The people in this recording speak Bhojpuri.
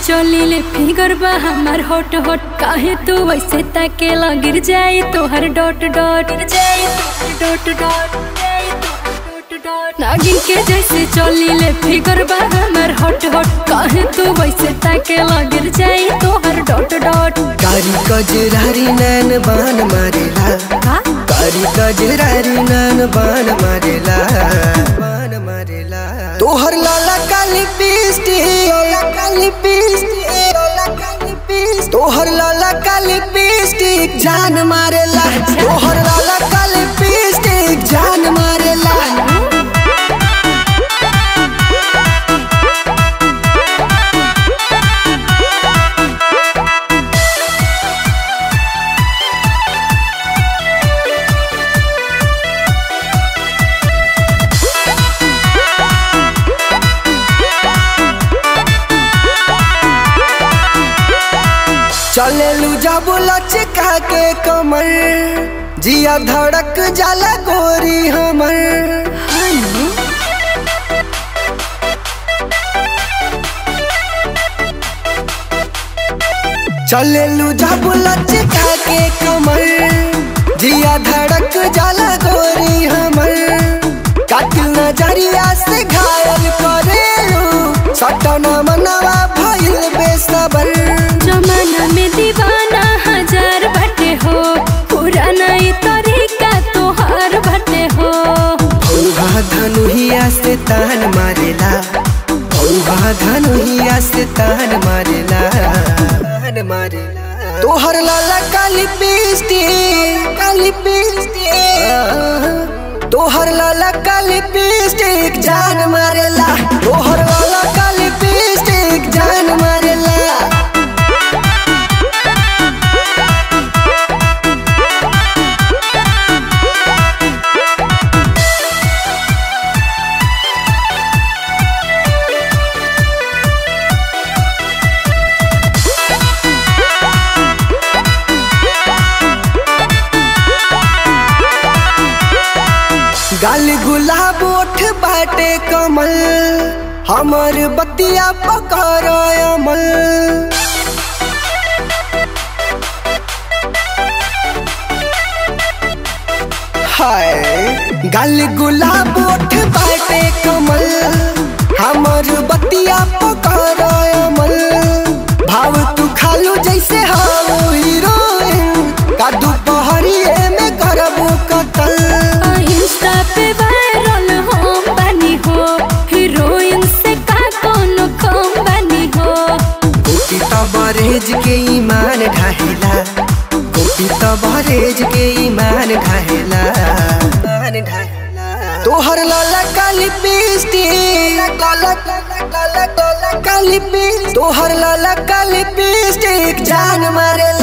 चली ले फिगर बा हमार हॉट हॉट काहे तू वैसे ताके गिर जाई तोहर डॉट डॉट गिर जाई तोहर डॉट डॉट जाई तोहर डॉट डॉट नागिन के जैसे चली ले फिगर बा हमार हॉट हॉट काहे तू वैसे ताके गिर जाई तोहर डॉट डॉट कारी कजरारी नैन बान मारेला का कारी कजरारी नैन बान मारेला बान मारेला तोहर लाला काली पिस्टी लाला काली पिस्टी लाला काली पिस्टी तोहर लाला काली पिस्टी जान मारेला तोहर लाला काली पिस्टी जान मारेला चलेलू जाबू लचका के कमर जिया धड़क जाला गोरी हमर चलेलू जाबू लचका के कमर जिया धड़क जाला गोरी हमर कातिल नजरिया से घायल करेलू सटना मनवा भइल बेसबर जमाना में दीवाना हजार बटे हो पुराना ई तरीका तोहार बटे हो औहा धनुहिया से तान मारेला औहा धनुहिया से तान मारेला तान मारेला तोहर लाला काली पिस्टी काली पिस्टी तोहर लाला काली पिस्टी जान मारेला तोहर लाला काली पिस्टी जान मारेला गाल गुलाब ओठ बाटे कमल हमर बतिया पकर अमल हाय गाल गुलाब ओठ बाटे कमल हमर बतिया पकर अमल भाव तू खालू जैसे हाउ हीरोइन का दोपहरिए में करबू कतल आ, इंस्टा पे वायरल हम बनी हो हीरोइन से का कोनो कम बनी हो गोपी त बरेज के ईमान ढाहेला गोपी त बरेज के ईमान ढाहेला ईमान ढाहेला तोहर लाला काली पिस्टी लाला काला काला काला काली पिस्टी तोहर लाला काली पिस्टी जान मारेला